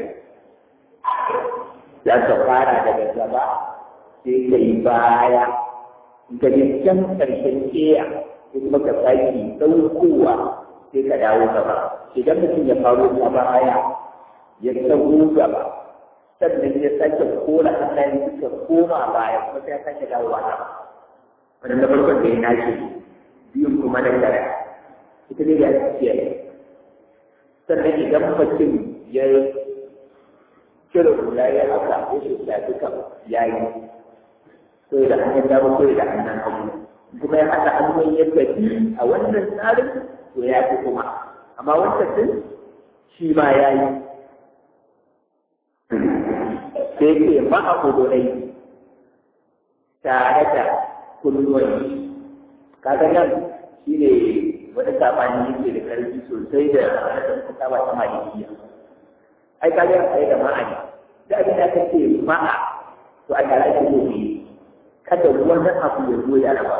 Speaker 1: za ka fara daga gaba sai ka yi baya ka je can ƙarshen keya ko kuma ka sake ɗaukowa sai ka dawo gaba idan mutum ya faru ta baya ya tago gaba sannan ya sake kora hannayen suka koma baya kuma sai ya sake dawowa ta wannan da farkon da ya nace biyun kuma na kare ita ne ya ce sannan idan mutum ya cire hula ya haka ya shi duka ya yi so da hannun dama ko da hannun hagu kuma ya haɗa hannun ya gaji a wannan tsarin to ya fi kuma amma wancan din shi ma ya yi sai ke ma a kudunai tare da kunnuwan kaga nan shi ne wani sabani yake da karfi sosai da rashin kusawa ta malikiya ai kaga ai da ma'ani da abin da kake ma'a to a tare da gobe kada wani abu ya zo ya raba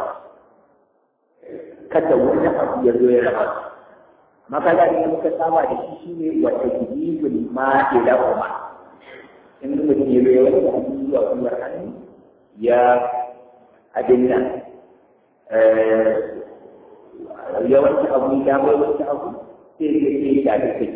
Speaker 1: kada wani abu ya zo ya raba maka da ne muka saba da shi shine wa tajibul ma'ila umma in mutum ya bai wani hannu zuwa kuma hannu ya abin nan ya wanke abu ya bai wanke abu sai ya ce ya da kai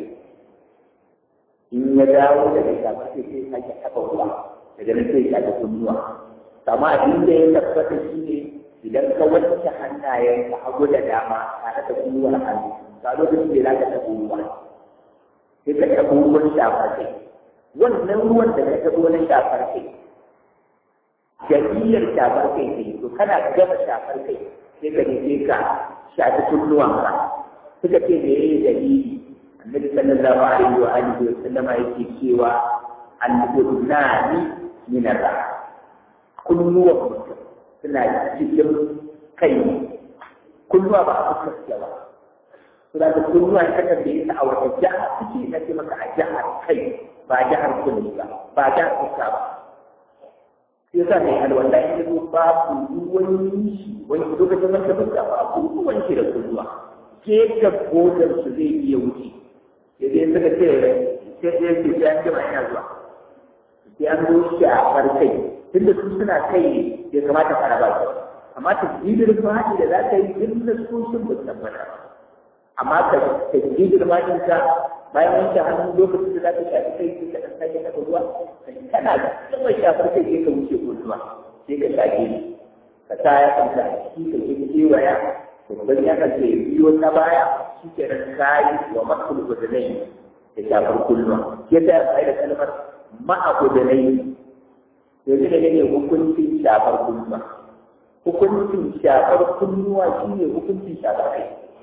Speaker 1: in ya dawo daga shafa sai sai sake taɓa ruwa daga nan sai ya da kunnuwa amma abin da ya tabbata shi ne idan ka wanke hannayen ka hagu da dama tare da kunnuwar hannu ka lokacin da za ka taɓa ruwa sai ka taɓa ruwan shafar kai wannan ruwan da ka taɓa wani shafar kai jami'ar shafar kai ne to kana gama shafar kai sai ka je ka shafi kunnuwan ka suka ce da yayi dalili annabi sallallahu alaihi wa alihi wa sallama yake cewa al-udnani min ar-rah kunnuwan mutum suna cikin kai kunnuwa ba a fuskar ba suna da kunnuwa ta kan da yasa a wata jiha suke na ce maka a jihar kai ba jihar kunni ba ba jihar fuska ba sai sa mai alwala ya zo babu ruwan shi wani lokacin wata fuska ba ku ruwan shi da kunnuwa gefen kodar su zai iya wuce sai dai suka ce sai dai ke sai an jima ina zuwa sai an zo shafar kai tunda su suna kai ya kamata fara ba su amma tasbidin fadi da za ka yi duk da su sun ba tabbata amma ka tasbidin fadin ka bayan wanke hannu lokacin da za ka shafi kai sai ka dan sake ka ruwa kana kuma shafar kai sai ka wuce ko ruwa sai ka shafe ni ka sa ya kanta a ciki ka ke kewaya babban ya kace biyo ta baya shi ke nan kayi wa makul gudunai da shafar kulluwa ya ta yi da kalmar ma'a gudunai yanzu da ne hukuncin shafar kunnuwa hukuncin shafar kunnuwa shi ne hukuncin shafar kai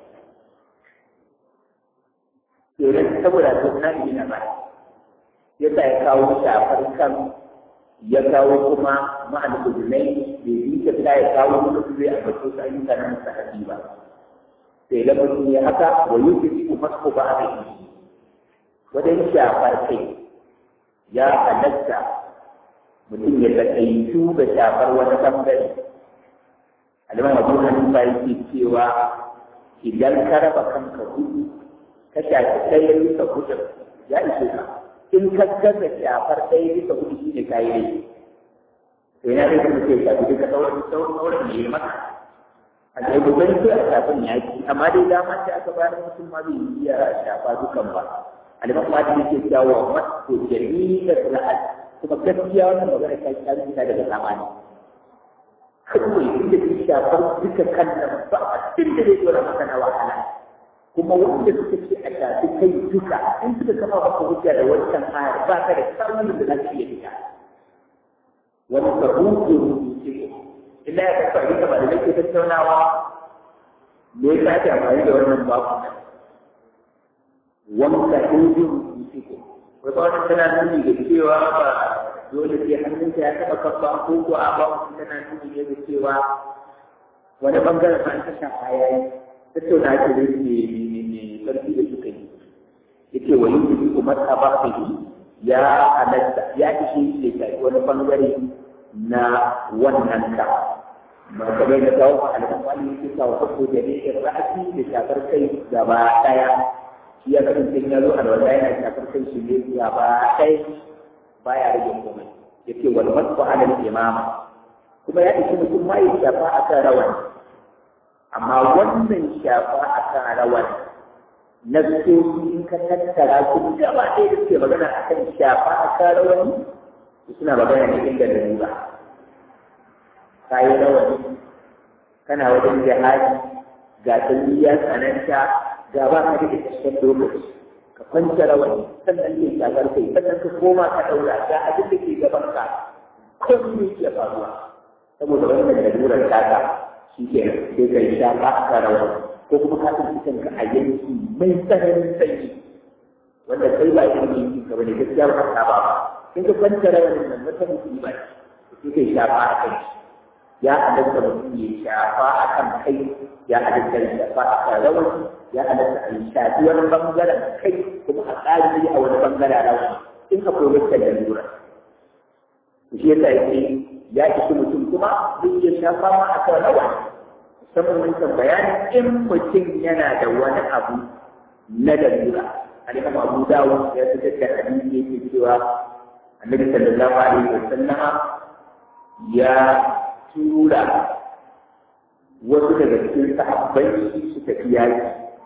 Speaker 1: yanzu saboda suna ne na ba ya sa ya kawo shafar kan ya kawo kuma ma'an kudunai da yi ta sa ya kawo mutum zai a bato su ayyuka na musahabi ba sai da mutum ya haka wa yi ta kuma su ba a yi wajen shafar kai ya halatta mutum ya taƙaitu da shafar wani bangare alimam abu hanifa yake cewa idan ka raba kanka hudu ka shafi ɗaya bisa hudun ya ishe ka in ka gaza shafar ɗaya bisa hudu shi ne ka yi laifi to yana da kuma sai shafi duka sauran sauran sauran ne ya maka a kai gobe sai a shafin ya ci amma dai dama sai aka bayar mutum ma bai iya shafa dukan ba alimam ma yake cewa masu jami'ar ra'ad kuma gaskiya wannan magana ta ta ta daga zamani kawai inda ke shafar duka kan nan ba a cikin da zai dora maka na wahala kuma wanda suka ce a shafi kai duka in suka kafa maka hujja da wancan ayar ba ka da samun da za ka iya fita wani sabuƙi rubuce illa ya kafa abin da malamai ke tattaunawa me ya sake amfani da wannan babu wanka ɗin rubutu ko wai ba wata tana nuni da cewa ba dole sai hannunka ya taɓa kafa ko ko a ba wata tana nuni ne da cewa wani bangaren ba ta shafa ya yi tattauna ake da ne ne ƙarfi da suka yi yake wa yin kuma ta ba ta yi ya halatta ya ishe shi da wani bangare na wannan ka kamar da kawo a alƙawari yake kawo kaso da ne in ra'asi da shafar kai gaba ɗaya shi ya kasance ya zo alwala yana shafar kai shi ne gaba ɗaya baya rage komai yake wal masu alal imama kuma ya ishe mutum ma ya shafa a kan rawan amma wannan shafa a kan rawan na in ka tattara su gaba ɗaya da suke magana a kan shafa a kan rawani suna magana ne inda da riba ka yi rawani kana wajen jihadi ga tsalliya tsananta ga ba ka da isasshen lokaci ka kwanta rawani sannan ke shafar kai sannan ka koma ka ɗaura ga abin da ke gaban ka komai ke faruwa saboda wannan lalurar taka shi ke sai ka yi shafa a kan rawani ko kuma ka san kanka a yanki mai tsananin sanyi wanda kai ba irin yankin ka bane gaskiya ba ka ba in ka kwanta rawanin nan wata mutum ba sai kai shafa a kai ya halatta mutum ya shafa a kan kai ya halatta ya shafa a kan rawani ya halatta a yi shafi wani bangaren kai kuma a ƙari a wani bangaren rawani in ka koyi wata lalura shi yasa yake ya ishi mutum kuma zai iya shafa ma a kan rawani musamman wancan bayani in mutum yana da wani abu na dalila alimam abu dawud ya fitar da hadisi yake cewa annabi sallallahu alaihi wa sallama ya tura wasu daga cikin sahabbai su tafi yaki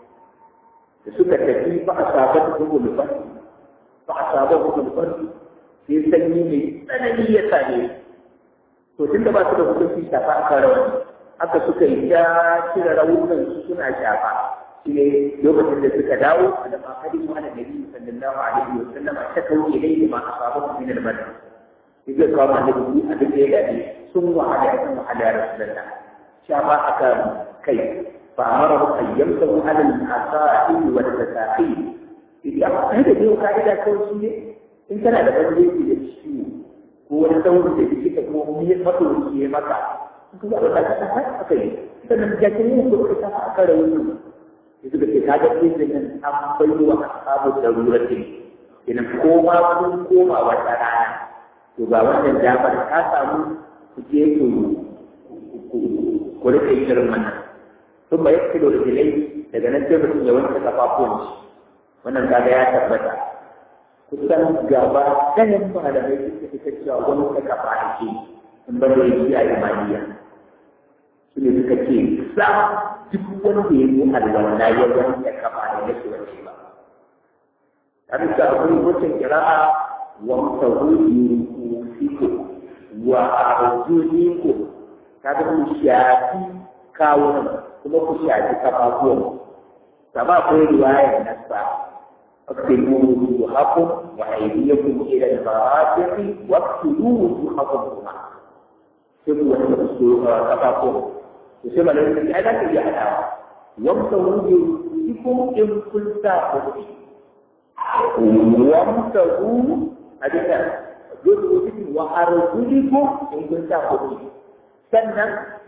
Speaker 1: da suka tafi fa asabat hukul fasi fa asabat hukul fasi sai sanyi mai tsanani ya same to tunda ba su da hukunci shafa aka rawani haka suka yi ta cire rawunan su suna shafa shi ne lokacin da suka dawo da makari mu ana nabi sallallahu alaihi wa sallam ta kauye dai ma asabu min al-badr shi zai kawo annabi a duk da ya dade sun wahala sun wahala ya rasulullah shafa aka kai fa amara an yamsahu ala al-asa'i wa al-tasaqi idan ai da yau ka'ida kawai shi ne in kana da bandeji da ciwo ko wani saurin da kike ko mu ya fato ya maka kuma ba ka ta aka yi sannan jakin yin ko ka ta aka rawu yanzu da ke kaga izinin nan an bai wa ashabu darurati idan koma kun koma wata rana to ga wannan damar ka samu ku je ku ku rike irin wannan sun ba yake da jilai daga nan sai mutum ya wanke kafafuwan shi wannan kaga ya tabbata kusan gaba ɗayan malamai suka fita cewa wani ta kafa ake in ba da yi a imaniya su ne suka ce sa duk wanda ya yi alwala ya wanke kafa da yake wace ba an sa abin wucin kira'a wa mutahudu fiko wa arjuliku kaga ku shafi kawunan kuma ku shafi kafafuwan kama akwai riwayar nasa اغسلوا وجوهكم وايديكم الى المرافق واغسلوا وجوهكم هنا سبوا تفاقم يسمى لهم الآلة اللي على وامسوا بوجوهكم إن كنت خطئ وامسوا هذا بوجوهكم وأرجلكم إن كنت خطئ سنة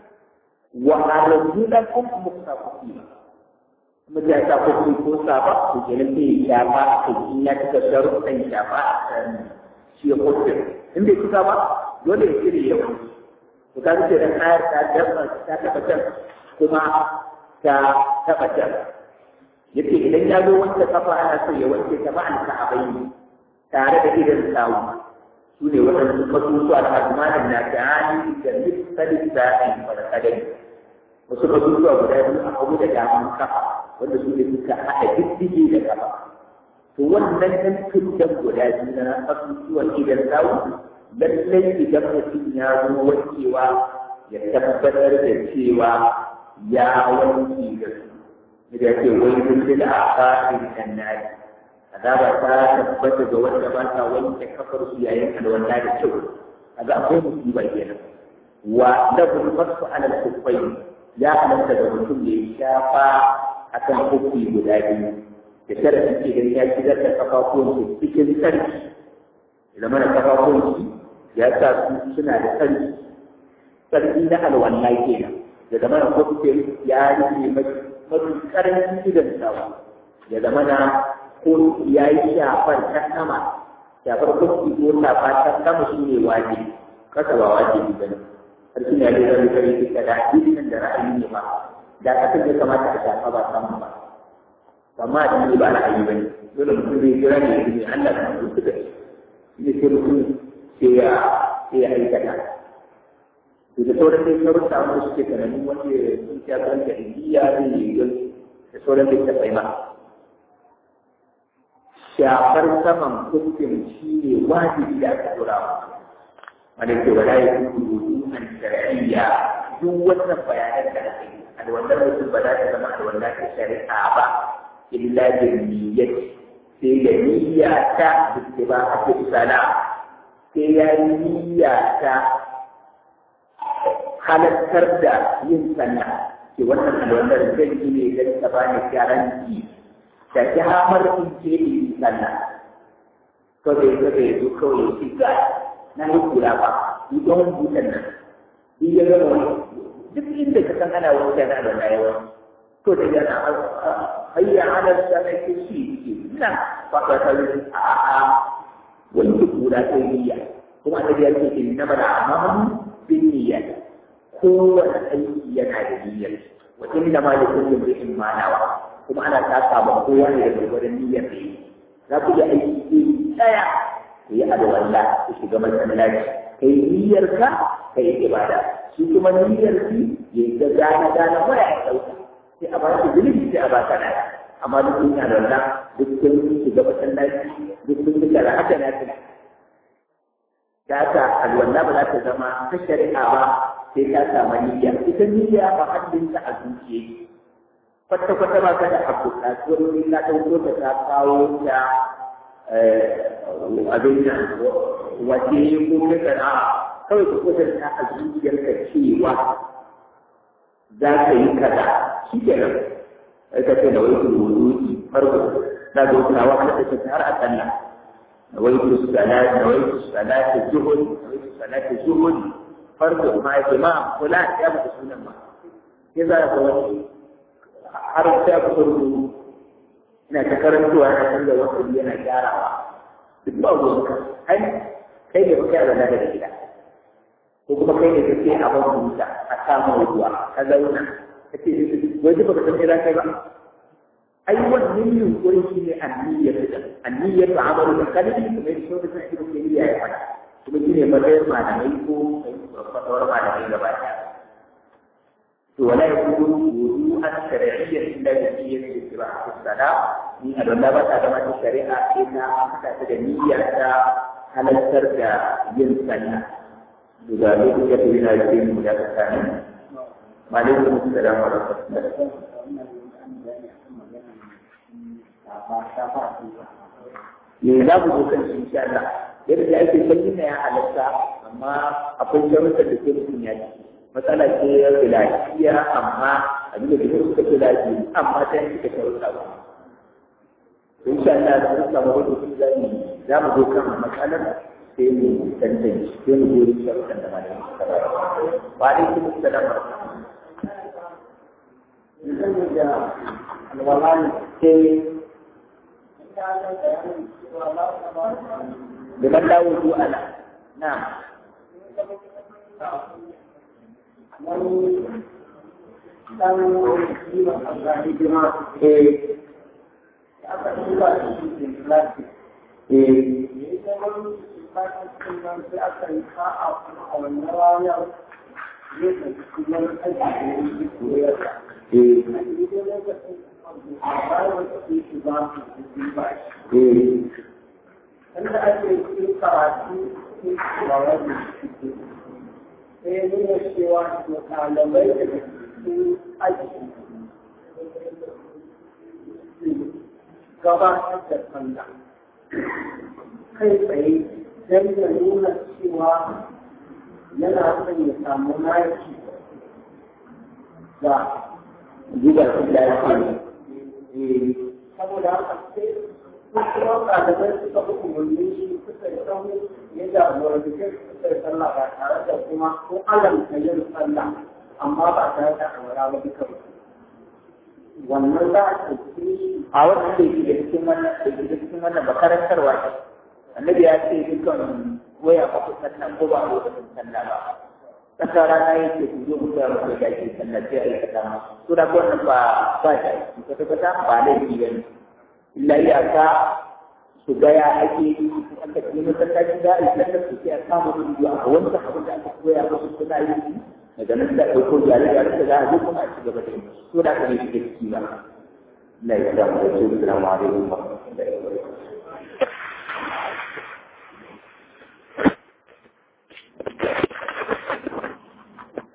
Speaker 1: وأرجلكم مختلفين mutum ya sa kofi ko saba to kenan sai ya shafa a kai in ya cika sharuɗan shafa a kan shi ya kofi in bai cika ba dole ya cire ya wani to ka ce dan ayar ta dabba ta taɓa can kuma ta taɓa can yace idan ya zo wanke kafa ana so ya wanke ta ma'an ka a bayi tare da idan sawu su ne waɗansu kasusuwa da azmanin na ta'ani da misali sa'in farkadai wasu kasusuwa guda biyu a hagu da daman kafa wanda su ne suka haɗa diddige da kafa to wannan ɗan tuddan guda biyu na asusuwan idan sawu lallai idan mutum ya zo wankewa ya tabbatar da cewa ya wanke da su da ke wani dukkan a fa'in kan nari azaba ta tabbata ga wanda ba ta wanke kafar su yayin alwala da kyau kaga akwai musiba kenan wa lahu fasu ala al-kuffay ya halatta da mutum da ya shafa akan kufi guda biyu da tara suke gani ya shigar da kafafuwan su cikin sarki ya zama da kafafuwan su ya sa su suna da sarki sarki na alwala kenan ya zama da kufin ya rike mafi karancin idan sawa ya zama na ko ya yi shafar ta sama shafar kufi ko shafa ta sama shi ne wajibi kasa ba wajibi ba ne sarki na da zai kare duka da hadisin da ra'ayi ne ba da kasar ya kamata a shafa ba samu ba amma a cikin ba ra'ayi ba ne dole mutum zai jira ne ne Allah kan su suka ce ne sai mutum sai ya sai ya aikata to da sauran dai sauran da wanda suke tunanin wanda sun ta kan da indiya zai yi da sauran dai ta ma shafar saman kuskin shi ne wajibi da aka tura wa wanda ke wala ya fi rubutu an shari'iyya duk wannan bayanan da aka yi alwallar mutum ba za ta zama alwallar ta shari'a ba illa da niyyar sai da niyya ta da ba a ce sana sai ya yi niyya ta halattar da yin sallah ke wannan alwallar zai yi ne don ta bani garanti da damar in ce yi sallah kawai kawai zo kawai shi ga na yi kula ba ni don butan nan ni ya gama wani duk inda ka san ana wani kana da rayuwa to da yana hayya ala sanai ke shi ke nan ba ka ta yi a a wani kula ta niyya kuma da ya ce in na bada amma bin niyya kowane aiki yana da niyyar wa inna ma da kullum ri'in manawa kuma ana taka ba kowa ne da gwargwadon niyyar da yi za ku yi aiki iri ɗaya ku yi alwala ku shiga masallaci ka yi niyyar ka ka yi ibada shi kuma niyyar ki ya ga gane gane waya ya ɗauka sai a ba shi zunubi sai a ba ka nada amma duk sun yi alwala duk sun shiga masallaci duk sun yi kara haka na tuna ta ta alwala ba za ta zama ta shari'a ba sai ta samu niyya ita niyya ba haddinta a zuciya kwata-kwata ba ka da abu kasuwar wani na ɗauko da ta kawo ta abin nan waje ko na kana kawai ka kusa ta a zuciyarka cewa za ka yi kaza shi ke nan ka ce da wai ku wudu'i farko na ga wata wa da ta har a sallah da wai ku salat da wai ku salat zuhud da wai ku salat zuhud farko ma ya ce ma kula ya ba sunan ma ya za ka wani har sai ku rubu ina ta karantuwa na canza wasu yana gyarawa duk ba ruwan ka ai kai ne baka yarda da gida ko kuma kai ne kake a ban buta a samu ruwa ka zauna kace wai baka san ira kai ba ai wannan yunkuri shi ne anniyyar da anniyyar da amalu da kalbi kuma yake so da sai ibn tayyiya ya fada kuma shi ne matsayin malamai ko fatawar malamai gaba ɗaya ولا يكون وضوءا شرعيا الا بنية اتباع الصلاة من العلماء كما الشريعة إن أخذت نية على السرد ينسى لذلك يكفينا الدين مجابة وعليكم السلام ورحمة الله ne za ku zo kan shi insha Allah yadda ake sanyi na ya halatta amma akwai sharuɗa da ke mutum ya ci matsala ce ya fi lafiya amma abin da duk suka fi lafiya amma ta yi suka sharuɗa ba in sha Allah da suka samu wani kuma za mu za mu zo kan matsalar sai mu tantance sai mu gori sharuɗan da malamin suka ba ba dai kuma salam Dengan dawo zuwa na.
Speaker 2: wani ɗan kiwon amfani girma
Speaker 1: Eh,
Speaker 2: aka tura da shi ke plastic
Speaker 1: eh,
Speaker 2: da ya zama plastic ɗin nan sai aka yi sa'a kuma a wannan ranar zai ɗauki kuma aiki da ya yi koyar da
Speaker 1: eh,
Speaker 2: a daidai lokacin a bayan wata ke shi ba su yi ba shi
Speaker 1: eh,
Speaker 2: inda ake yin karatu cikin shawar da suke sai ya nuna cewa to ɗalibai daga cikin aji gabatar da sallah kai tsaye don ya nuna cewa yana son ya samu maki da
Speaker 1: Jigar da ya ce,
Speaker 2: saboda haka sai kuma ɗalibai suka fi umarni shi suka yi sahu ya jagoranci suka yi sallah ba tare da kuma ko alamta yin sallah amma ba tare da awara ba duka ba. Wannan za a ɗauke shi
Speaker 1: a wannan da yake da cikin wannan da yake da cikin wannan makarantarwa ce. Annabi ya ce dukkan waya ba ku sannan ko ba a lokacin sallah ba. Kasa rana yake ku zo ku ga wanda da ke sallah sai a yi kata ma. To da wannan ba ba ta yi kwata kwata ba laifi ba ne. Illa iyaka su ga ya ake yi aka yi masallacin da a yi sallar su sai a samu rubutu a wancan abin da aka koya musu suna yi daga nan da ɗauko jare-jare da za a zo kuma a ci gaba da yi. To da aka yi shi da ciki ba. Allah ya samu da su. Assalamu alaikum wa rahmatullahi wa barakatuh.